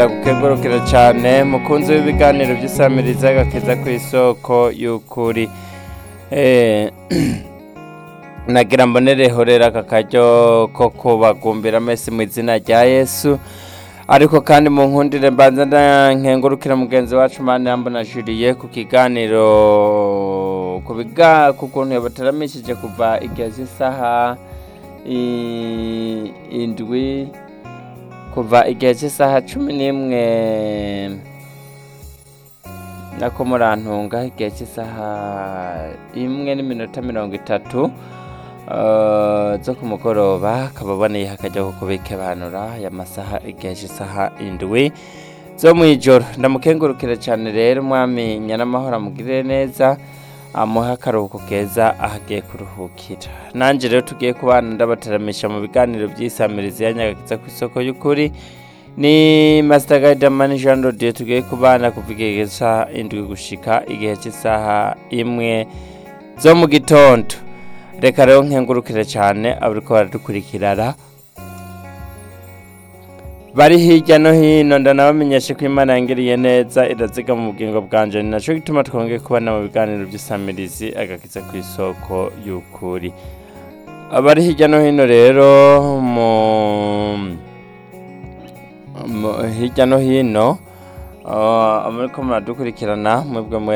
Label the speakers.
Speaker 1: gukengurukira cyane mukunzi w'ibiganiro by'isamiriza agakeza ku isoko y'ukuri Eh, nagira mbonereho rero aka karyo ko kubagumbira amesi mu izina rya yesu ariko kandi mu nkundire mbanza nkengurukira mugenzi wacu mani yambona juriye ku kiganiro ku biga ku kuntu yabataramishije kuva igihe cy'isaha i- indwi kuva igihe cy'isaha cumi n'imwe nako murantunga igihe cy'isaha imwe n'iminota mirongo itatu eh, zo ku mugoroba akaba aboneye akajya ko kubikebanura aya masaha igihe cy'isaha indwi zo mu ijoro ndamukengurukire cyane rero umwami nyaramahoro amugirire neza amuhe akaruhuko keza aho agiye kuruhukira nanjye rero tugiye kubana ndabataramisha mu biganiro by'isamirizi ya nyagakiza ku isoko y'ukuri ni Master Guidamani Jean Rodier tugiye kubana kuva igihe cy'isaha indwi gushika igihe cy'isaha imwe zo mu gitondo reka rero nkengurukire cyane abariko baradukurikirana bari hirya no hino ndanabamenyeshe ko imana yangiriye neza iraziga mu bugingo bwanje ni naco gituma twongeye kubana mu biganiro by'isamirizi agakiza ku isoko y'ukuri abari hirya no hino rero mu mu- hirya no hino uh, muriko muradukurikirana mwebwe mwe